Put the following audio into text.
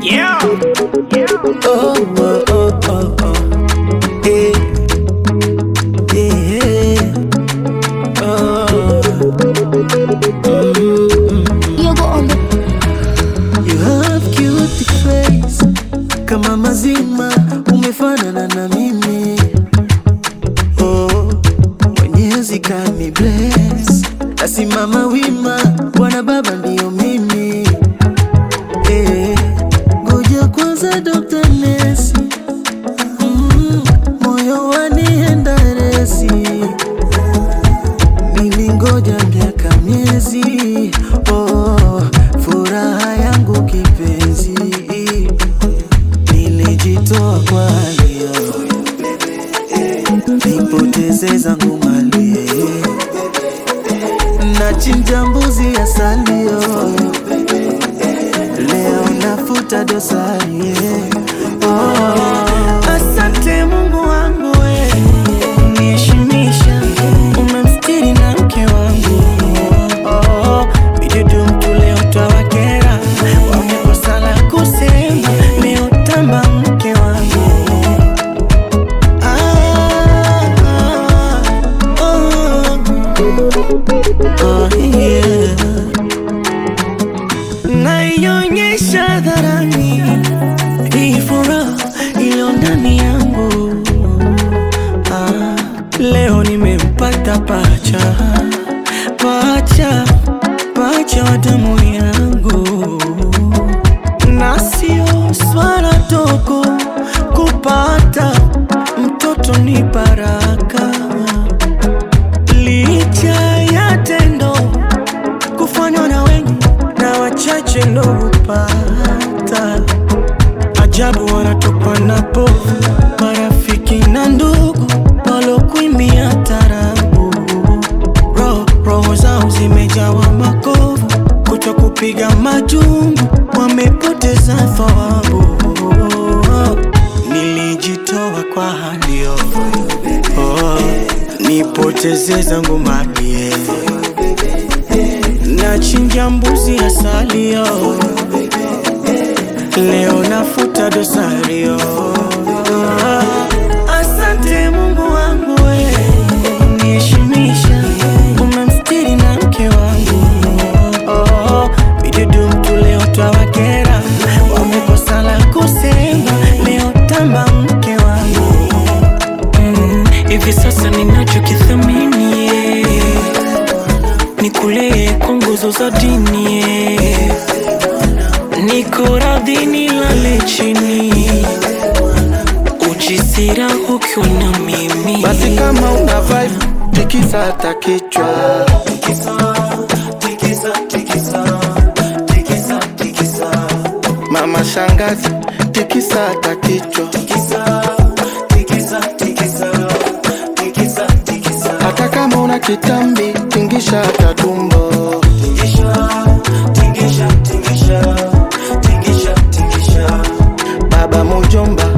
Yeah. Oh, oh, oh, oh, oh. Hey. Yeah. Oh. You go on the You have cute face kama mazima, umefanana na mimi. Oh, Mwenyezi kani bless, nasimama wima, Bwana Baba ndiyo mimi. Eh, ngoja kwanza Dr. Nesi, mm, moyo wanienda resi nilingoja miaka miezi, oh, furaha yangu kipenzi, nilijitoa kwa hali yako, nipoteze zangu mali, nachinja mbuzi asalio, leo nafuta dosari, oh, asante Mungu wangu we uniheshimisha, umemstiri na mke wangu oh, bidudu mtu leo twawakera, wamekosa la kusema, leo tamba mke wangu ah, oh, oh, yeah. naionyesha dharani hii furaha iliyo ndani yangu ah, leo nimempata pacha pacha pacha wa damu yangu na sio swala dogo kupata mtoto ni baraka licha ya tendo kufanywa na wengi na wachache ndo hupata ajabu wanatokwa na povu marafiki na ndugu walokuimia tarabu roho roho zao zimejawa makovu kuto kupiga majumbu wamepoteza thawabu nilijitoa kwa halio oh, nipoteze zangu mali nachinja mbuzi asalio leo nafuta dosario asante mungu wangu we uniheshimisha umemstiri na mke wangu oh, vidudu mtu leo twawakera wamekosa la kusema leo tamba mke wangu Mm, hivi sasa ninachokithamini yeah. ni kule kwa nguzo za dini yeah. niko radhi nilale chini ujisira ukiwa na mimi basi kama una vibe tikisa hata kichwa mama shangazi tikisa hata kichwa hata kama una kitambi tingisha hata tumbo baba mujomba